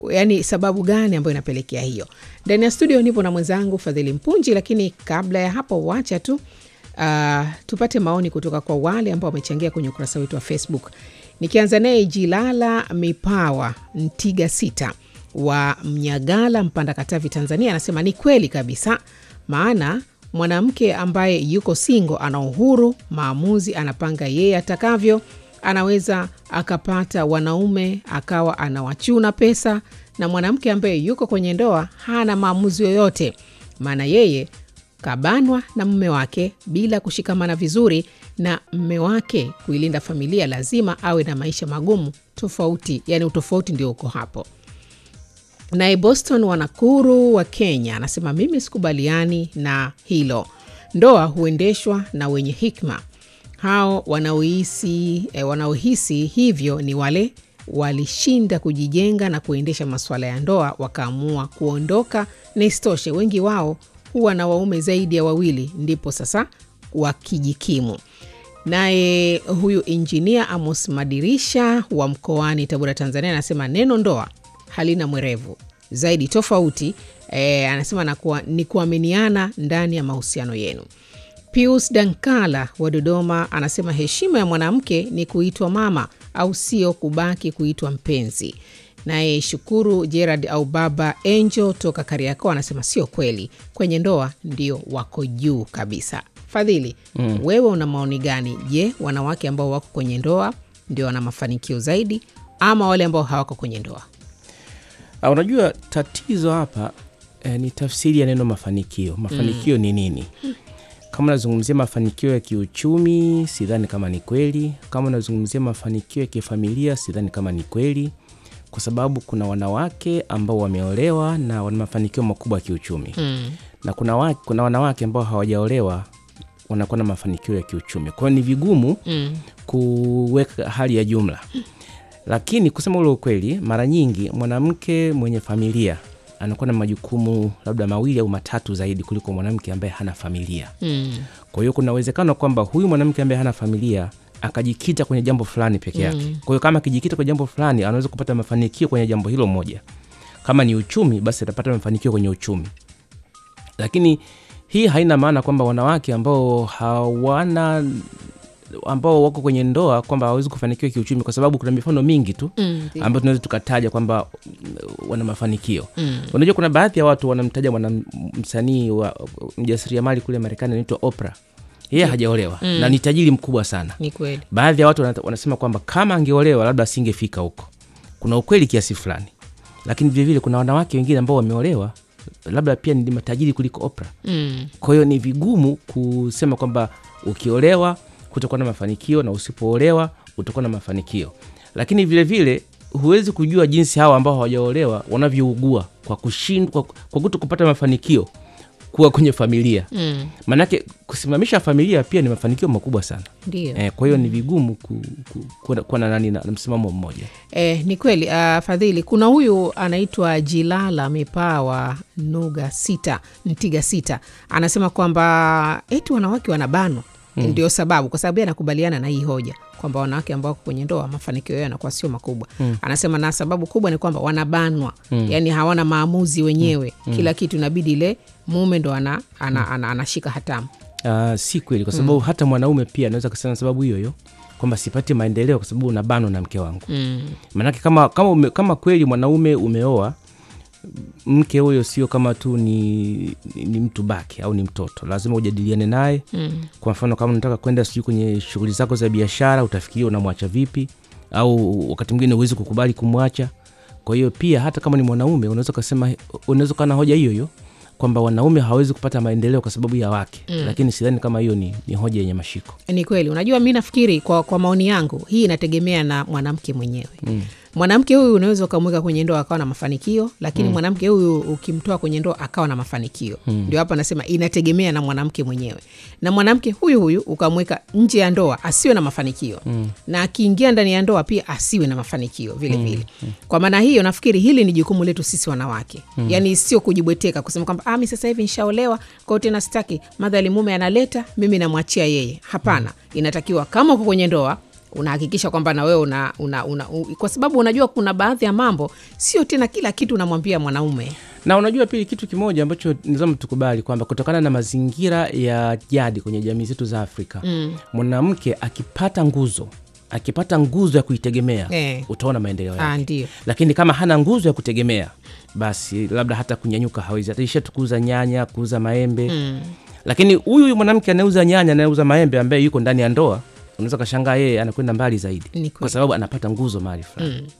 yani sababu gani ambayo inapelekea hiyo. Ndani ya studio nipo na mwenzangu Fadhili Mpunji, lakini kabla ya hapo, wacha tu uh, tupate maoni kutoka kwa wale ambao wamechangia kwenye ukurasa wetu wa Facebook. Nikianza naye Jilala Mipawa Ntiga sita wa Mnyagala, Mpanda, Katavi, Tanzania, anasema ni kweli kabisa, maana mwanamke ambaye yuko singo ana uhuru maamuzi, anapanga yeye atakavyo. Anaweza akapata wanaume akawa anawachuna pesa, na mwanamke ambaye yuko kwenye ndoa hana maamuzi yoyote, maana yeye kabanwa na mume wake bila kushikamana vizuri na mme wake. Kuilinda familia lazima awe na maisha magumu tofauti, yani utofauti ndio uko hapo. Naye Boston Wanakuru wa Kenya anasema mimi sikubaliani na hilo. Ndoa huendeshwa na wenye hikma. Hao wanaohisi eh, wanaohisi hivyo ni wale walishinda kujijenga na kuendesha masuala ya ndoa wakaamua kuondoka, na isitoshe wengi wao huwa na waume zaidi ya wawili, ndipo sasa wakijikimu. Naye huyu injinia Amos Madirisha wa mkoani Tabora, Tanzania anasema neno ndoa halina mwerevu zaidi tofauti e, anasema nakuwa, ni kuaminiana ndani ya mahusiano yenu. Pius Dankala wa Dodoma anasema heshima ya mwanamke ni kuitwa mama au sio kubaki kuitwa mpenzi. Naye Shukuru Gerard au Baba Angel toka Kariakoo anasema sio kweli, kwenye ndoa ndio wako juu kabisa. Fadhili, mm. wewe una maoni gani? Je, wanawake ambao wako kwenye ndoa ndio wana mafanikio zaidi ama wale ambao hawako kwenye ndoa? Uh, unajua tatizo hapa eh, ni tafsiri ya neno mafanikio. Mafanikio mm. ni nini? Kama unazungumzia mafanikio ya kiuchumi, sidhani kama ni kweli. Kama unazungumzia mafanikio ya kifamilia, sidhani kama ni kweli, kwa sababu kuna wanawake ambao wameolewa na wana mafanikio makubwa ya kiuchumi mm. na kuna, wa, kuna wanawake ambao hawajaolewa wanakuwa na mafanikio ya kiuchumi. Kwa hiyo ni vigumu mm. kuweka hali ya jumla lakini kusema ule ukweli, mara nyingi mwanamke mwenye familia anakuwa na majukumu labda mawili au matatu zaidi kuliko mwanamke ambaye hana familia mm. Kwa hiyo kuna uwezekano kwamba huyu mwanamke ambaye hana familia akajikita kwenye jambo fulani peke yake mm. Kwa hiyo kama akijikita kwenye jambo fulani, anaweza kupata mafanikio kwenye jambo hilo moja. Kama ni uchumi, basi atapata mafanikio kwenye uchumi, lakini hii haina maana kwamba wanawake ambao hawana ambao wako kwenye ndoa kwamba hawawezi kufanikiwa kiuchumi, kwa sababu kuna mifano mingi tu mm, ambayo tunaweza tukataja kwamba wana mafanikio mm. Unajua, kuna baadhi ya watu wanamtaja mwana msanii wa mjasiriamali kule Marekani anaitwa Oprah, yeye yeah. hajaolewa mm. na ni tajiri mkubwa sana. Ni kweli. Baadhi ya watu wanasema kwamba kama angeolewa labda asingefika huko. Kuna ukweli kiasi fulani, lakini vilevile kuna wanawake wengine ambao wameolewa labda pia ni matajiri kuliko Oprah mm. Kwa hiyo ni vigumu kusema kwamba ukiolewa kutakuwa na mafanikio na usipoolewa utakuwa na mafanikio, lakini vilevile vile, huwezi kujua jinsi hawa ambao hawajaolewa wanavyougua kwa kushindwa, kwa, kwa kuto kupata mafanikio kuwa kwenye familia mm. Maanake kusimamisha familia pia ni mafanikio makubwa sana eh, kwa hiyo ni vigumu ku, ku, kuwa na nani na msimamo mmoja eh, ni kweli uh, Fadhili, kuna huyu anaitwa Jilala Mipawa Nuga sita Ntiga sita anasema kwamba eti wanawake wanabanwa Mm. Ndio sababu, kwa sababu yeye anakubaliana na hii hoja kwamba wanawake ambao wako kwenye ndoa mafanikio yao yanakuwa sio makubwa mm. Anasema na sababu kubwa ni kwamba wanabanwa mm. Yani hawana maamuzi wenyewe mm. Kila kitu inabidi ile mume ndo ana, ana, ana, anashika hatamu. Uh, si kweli kwa sababu mm. hata mwanaume pia anaweza kusema sababu hiyo hiyo kwamba sipati maendeleo kwa sababu unabanwa na mke wangu mm. Maanake kama, kama, ume, kama kweli mwanaume umeoa mke huyo sio kama tu ni, ni, ni mtu baki au ni mtoto, lazima ujadiliane naye mm. Kwa mfano kama unataka kwenda sijui kwenye shughuli zako za biashara, utafikiria unamwacha vipi, au wakati mwingine huwezi kukubali kumwacha. Kwa hiyo pia hata kama ni mwanaume unaweza ukasema, unaweza ukawa na hoja hiyo hiyo kwamba wanaume hawawezi kupata maendeleo kwa sababu ya wake mm. Lakini sidhani kama hiyo ni, ni hoja yenye mashiko. Ni kweli. Unajua, mi nafikiri kwa, kwa maoni yangu hii inategemea na mwanamke mwenyewe mm. Mwanamke huyu unaweza ukamweka kwenye ndoa akawa na mafanikio, lakini mm. mwanamke huyu ukimtoa kwenye ndoa akawa na mafanikio mm. Ndio hapa nasema inategemea na mwanamke mwenyewe, na mwanamke huyu huyu ukamweka nje ya ndoa asiwe na mafanikio mm. na akiingia ndani ya ndoa pia asiwe na mafanikio vile mm. vile. Kwa maana hiyo nafikiri hili ni jukumu letu sisi wanawake mm. Yani sio kujibweteka kusema kwamba ah, mi sasa hivi nishaolewa kwao tena sitaki madhali mume analeta mimi namwachia yeye. Hapana, inatakiwa kama uko kwenye ndoa unahakikisha kwamba na wewe una, una, una, u, kwa sababu unajua kuna baadhi ya mambo sio tena kila kitu unamwambia mwanaume na unajua pili kitu kimoja ambacho nizama tukubali kwamba kutokana na mazingira ya jadi kwenye jamii zetu za afrika mm. mwanamke akipata nguzo akipata nguzo ya kuitegemea Eh. utaona maendeleo Ah, yake ndio lakini kama hana nguzo ya kutegemea basi labda hata kunyanyuka hawezi ataisha tu kuuza nyanya kuuza maembe mm. lakini huyu huyu mwanamke anayeuza nyanya anayeuza maembe ambaye yuko ndani ya ndoa unaweza ukashangaa yeye anakwenda mbali zaidi Ni kweli. kwa sababu anapata nguzo mahali fulani mm.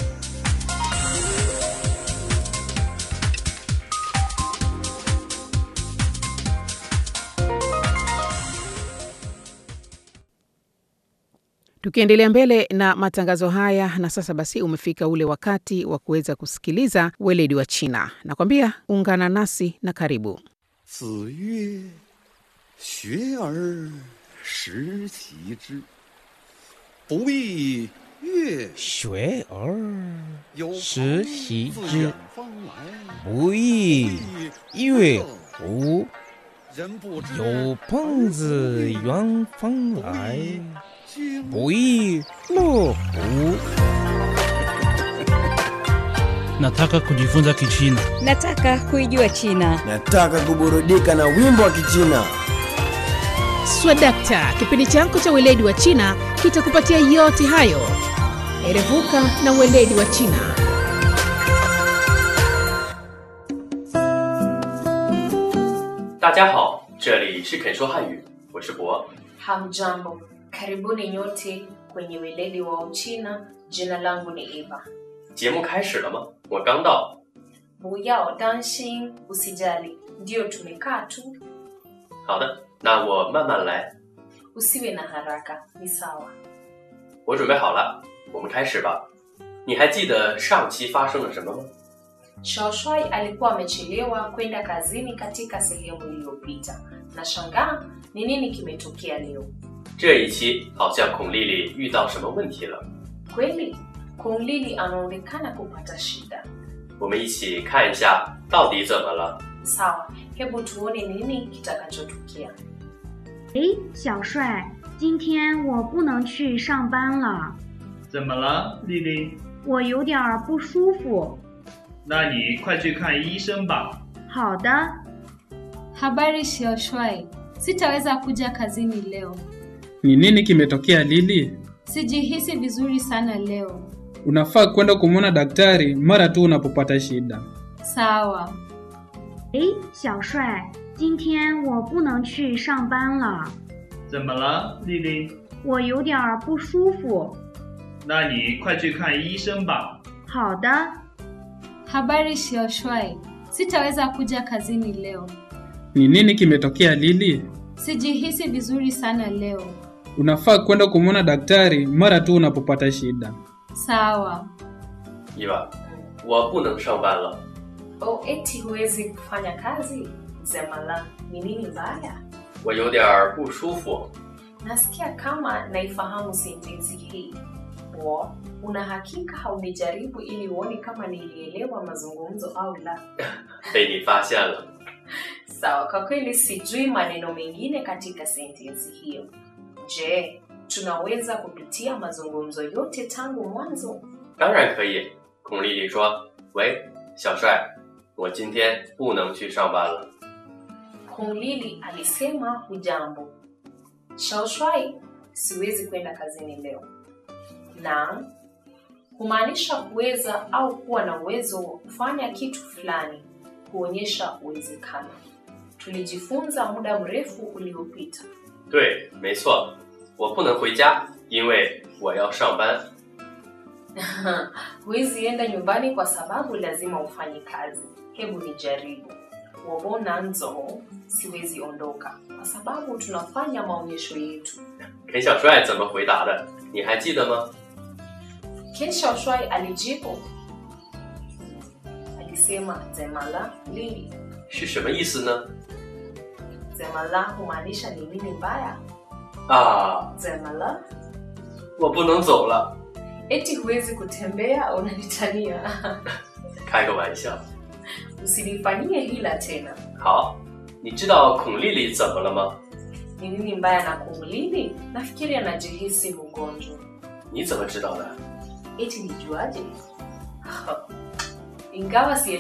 tukiendelea mbele na matangazo haya na sasa basi umefika ule wakati wa kuweza kusikiliza weledi wa china nakwambia ungana nasi na karibu 子曰：“学而时齐之，不亦乐学而有时朋习自之远方来， 不亦乐乎？ 人不知有朋自远方来， 经不亦乐乎？ Nataka kujifunza Kichina. Nataka kuijua China. Nataka kuburudika na wimbo wa Kichina. swadakta kipindi chako cha weledi wa china kitakupatia yote hayo erevuka na weledi wa china 大家好，这里是肯说汉语，我是博。 Hamjambo, karibuni nyote kwenye weledi wa Uchina. Jina langu ni Eva. 节目开始了吗？我刚到。 Buyao danshin, usijali, ndio tumekaa tu, 好的，那我慢慢来。 usiwe na haraka, ni sawa. 我准备好了，我们开始吧。你还记得上期发生了什么吗？ Shoshwai alikuwa amechelewa kwenda kazini katika sehemu iliyopita. Na shangaa ni nini kimetokea leo? 这一期好像孔丽丽遇到什么问题了， Kweli Kung Lili anaonekana kupata shida. 我们一起看一下到底怎么了。 Sawa, hebu tuone nini kitakachotukia. 诶，小帅，今天我不能去上班了， 怎么了，丽丽？ 我有点儿不舒服。 那你快去看医生吧。 好的， Habari Sioshwai, sitaweza kuja kazini leo. Ni nini kimetokea Lili? Sijihisi vizuri sana leo. Unafaa kwenda kumwona daktari mara tu unapopata shida. Sawa. 诶，小帅，今天我不能去上班了， 怎么了，丽丽？ 我有点儿不舒服。 那你快去看医生吧。 好的， Habari Sioshwai, sitaweza kuja kazini leo. Ni nini kimetokea Lili? Sijihisi vizuri sana leo. Unafaa kwenda kumwona daktari mara tu unapopata shida. Sawa. 伊娃，我不能上班了。 O, eti huwezi kufanya kazi? Zemala, ni nini mbaya? 我有点儿不舒服。 Nasikia kama naifahamu sentensi hii. Wo, una hakika haunijaribu ili uone kama nilielewa mazungumzo au la? 被你发现了。 Sawa, kwa kweli sijui maneno mengine katika sentensi hiyo. Je, tunaweza kupitia mazungumzo yote tangu mwanzo? 当然可以。孔丽丽说：“喂，小帅，我今天不能去上班了。 Kung Lili alisema hujambo. Shaoshwai, siwezi kwenda kazini leo. Na humaanisha kuweza au kuwa na uwezo wa kufanya kitu fulani, kuonyesha uwezekano. Tulijifunza muda mrefu uliopita. ” 对，没错，我不能回家，因为我要上班。 Huwezi enda nyumbani kwa sababu lazima ufanye kazi. Hebu nijaribu. Wabona nzo, siwezi ondoka kwa sababu tunafanya maonyesho yetu. 肯小帅怎么回答的？你还记得吗？ Ken Shaoshwai alijibu, alisema zemala lili. 是什么意思呢？ Zemala humaanisha ni nini mbaya? 啊， Zemala 我不能走了， eti huwezi kutembea? Unanitania? 开个玩笑。 Usinifanyie hila tena. 好，你知道孔丽丽怎么了吗？ Ni nini mbaya na kumlili? Nafikiri anajihisi mgonjwa. 你怎么知道的？ eti nijuaje? Ingawa si